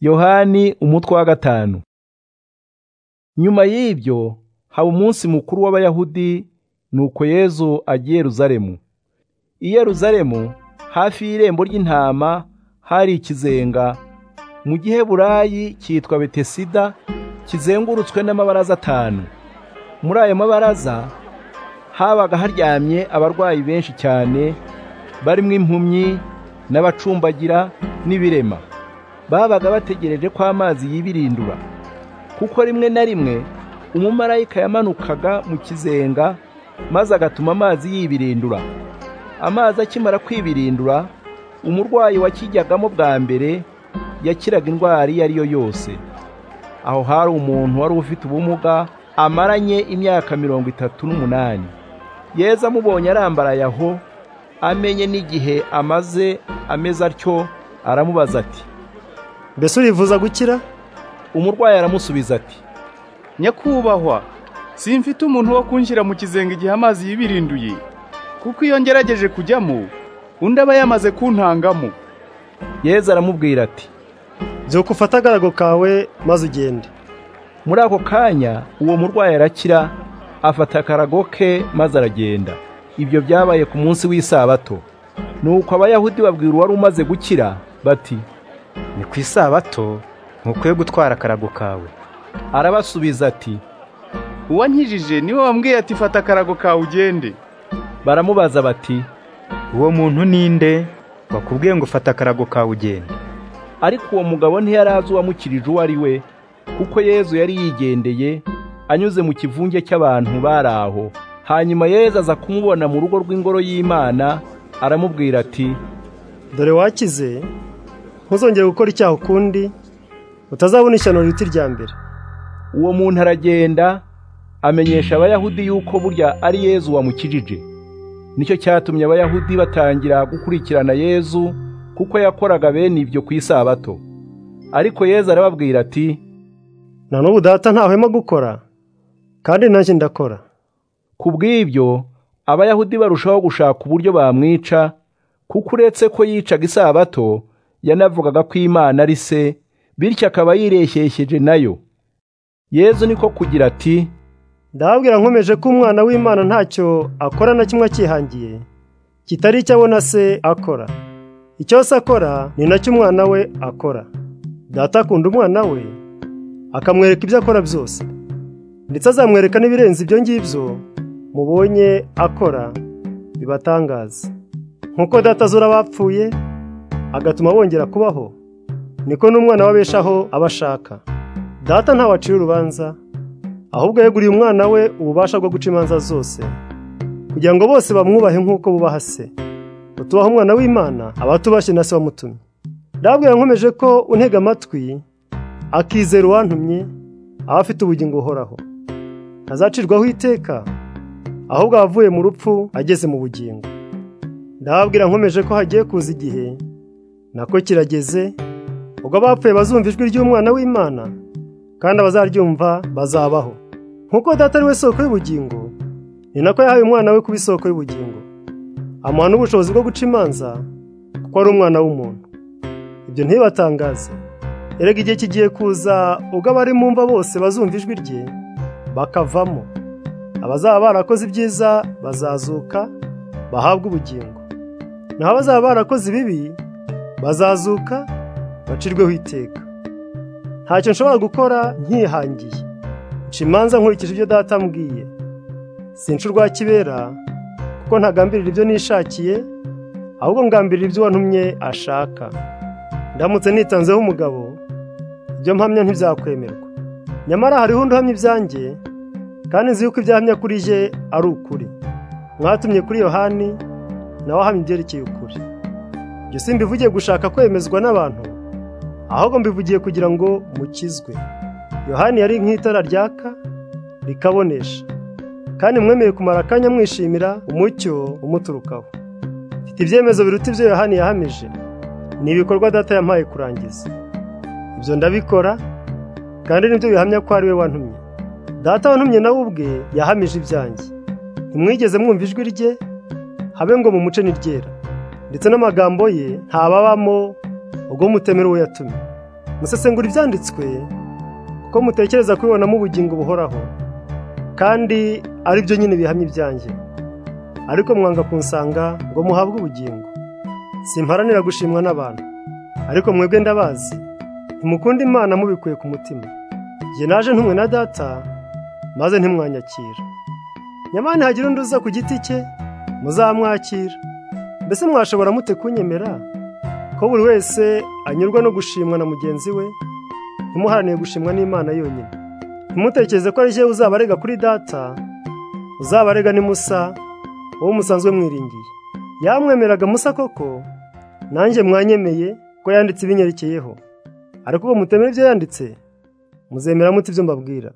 yohani umutwe wa gatanu nyuma y'ibyo haba umunsi mukuru w'abayahudi nuko yezu agiye yeruzalemu i yeruzalemu hafi y'irembo ry'intama hari ikizenga mu giheburayi cyitwa betesida kizengurutswe n'amabaraza atanu muri ayo mabaraza habaga haryamye abarwayi benshi cyane barimo impumyi n'abacumbagira n'ibirema babaga bategereje ko amazi yibirindura kuko rimwe na rimwe umumarayika yamanukaga mu kizenga maze agatuma amazi yibirindura amazi akimara kwibirindura umurwayi wakijyagamo bwa mbere yakiraga indwara iyo ari yo yose aho hari umuntu wari ufite ubumuga amaranye imyaka mirongo itatu n'umunani yeza amubonye arambaraye aho amenye n'igihe amaze ameze atyo aramubaza ati mbese urifuza gukira umurwayi aramusubiza ati nyakubahwa simfite umuntu wo kunshyira mu kizenga igihe amazi yibirinduye kuko iyo ngerageje kujyamo undi aba yamaze kuntangamo yezu aramubwira ati byuka ufate agarago kawe maze ugende muri ako kanya uwo murwayi arakira afata akarago ke maze aragenda ibyo byabaye ku munsi w'isabato nuko abayahudi babwira uwari umaze gukira bati ni ku isabato ntukwiye gutwara akarago kawe arabasubiza ati uwankijije niwe wambwiye ati fata akarago kawe ugende baramubaza bati uwo muntu ninde wakubwiye ngo ufate akarago kawe ugende ariko uwo mugabo ntiyarazi uwamukirije uwo ari we kuko yezu yari yigendeye anyuze mu kivunge cy'abantu bari aho hanyuma yezu aza kumubona mu rugo rw'ingoro y'imana aramubwira ati dore wakize ntuzongere gukora icyaha ukundi utazabona ishyano riruta irya mbere uwo muntu aragenda amenyesha abayahudi yuko burya ari yezu wamukijije nicyo cyatumye abayahudi batangira gukurikirana yezu kuko yakoraga bene ibyo ku isabato ariko yezu arababwira ati na n'ubu data ntahwema gukora kandi nanjye ndakora ku bw'ibyo abayahudi barushaho gushaka uburyo bamwica kuko uretse ko yicaga isabato yanavugaga ko imana ari se bityo akaba yireshyeshyeje nayo yezu niko kugira ati ndababwira nkomeje ko umwana w'imana ntacyo akora na kimwe akihangiye kitari icyo abona se akora icyo se akora ni nacyo umwana we akora data akunda umwana we akamwereka ibyo akora byose ndetse azamwereka n'ibirenze ibyo ngibyo mubonye akora bibatangaza nk'uko data azura bapfuye agatuma bongera kubaho niko n'umwana w'abeshaho aba ashaka data ntawacira urubanza ahubwo yeguriye umwana we ububasha bwo guca imanza zose kugira ngo bose bamwubahe nk'uko bubaha se utubaha umwana w'imana aba tubashye na se wamutumye ndabwira nkomeje ko untega amatwi akizera uwantumye aba afite ubugingo buhoraho ntazacirwaho iteka ahubwo abavuye mu rupfu ageze mu bugingo ndababwira nkomeje ko hagiye kuza igihe nako kirageze ubwo abapfuye bazumva ijwi ry'umwana w'imana kandi abazaryumva bazabaho nk'uko data ari we soko y'ubugingo ni nako yahaye umwana we kuba isoko y'ubugingo amuha n'ubushobozi bwo guca imanza kuko ari umwana w'umuntu ibyo ntibibatangaze erega igihe kigiye kuza ubwo abari mu mva bose bazumva ijwi rye bakavamo abazaba barakoze ibyiza bazazuka bahabwe ubugingo naho abazaba barakoze ibibi bazazuka bacirweho iteka ntacyo nshobora gukora nkihangiye nca imanza nkurikije ibyo data ambwiye sinca urwa kibera kuko ntagambirira ibyo nishakiye ahubwo ngambirira ibyo uwantumye ashaka ndamutse nitanzeho umugabo ibyo mpamya ntibyakwemerwa nyamara hariho undi uhamya ibyanjye kandi nzi yuko ibyo ahamya kuri ye ari ukuri mwatumye kuri yohani nawe ahamya ibyerekeye ukuri ibyo si mbivugiye gushaka kwemezwa n'abantu ahubwo mbivugiye kugira ngo mukizwe yohani yari nk'itara ryaka rikabonesha kandi mwemeye kumara akanya mwishimira umucyo umuturukaho mfite ibyemezo biruta ibyo yohani yahamije ni ibikorwa data yampaye kurangiza ibyo ndabikora kandi nibyo bihamya ko ari we wantumye data wantumye nawe ubwe yahamije ibyanjye ntimwigeze mwumva ijwi rye habe ngo mumuce n'iryera ndetse n'amagambo ye ntababamo ubwo mutemera uwo yatumye musesengura ibyanditswe kuko mutekereza kwibonamo ubugingo buhoraho kandi ari byo nyine bihamya ibyanjye ariko mwanga kunsanga ngo muhabwe ubugingo simparanira gushimwa n'abantu ariko mwebwe ndabazi ntimukunda imana mubikuye ku mutima jye naje ntumwe na data maze ntimwanyakira nyamara ntihagira undi uza ku giti cye muzamwakira mbese mwashobora mute kunyemera ko buri wese anyurwa no gushimwa na mugenzi we ntimuharanire gushimwa n'imana yonyine ntimutekereze ko ari jyewe uzabarega kuri data uzabarega ni musa uwo musanzwe mwiringiye yamwemeraga musa koko nanjye mwanyemeye ko yanditse ibinyerekeyeho ariko uko mutemera ibyo yanditse muzemera muti ibyo mbabwira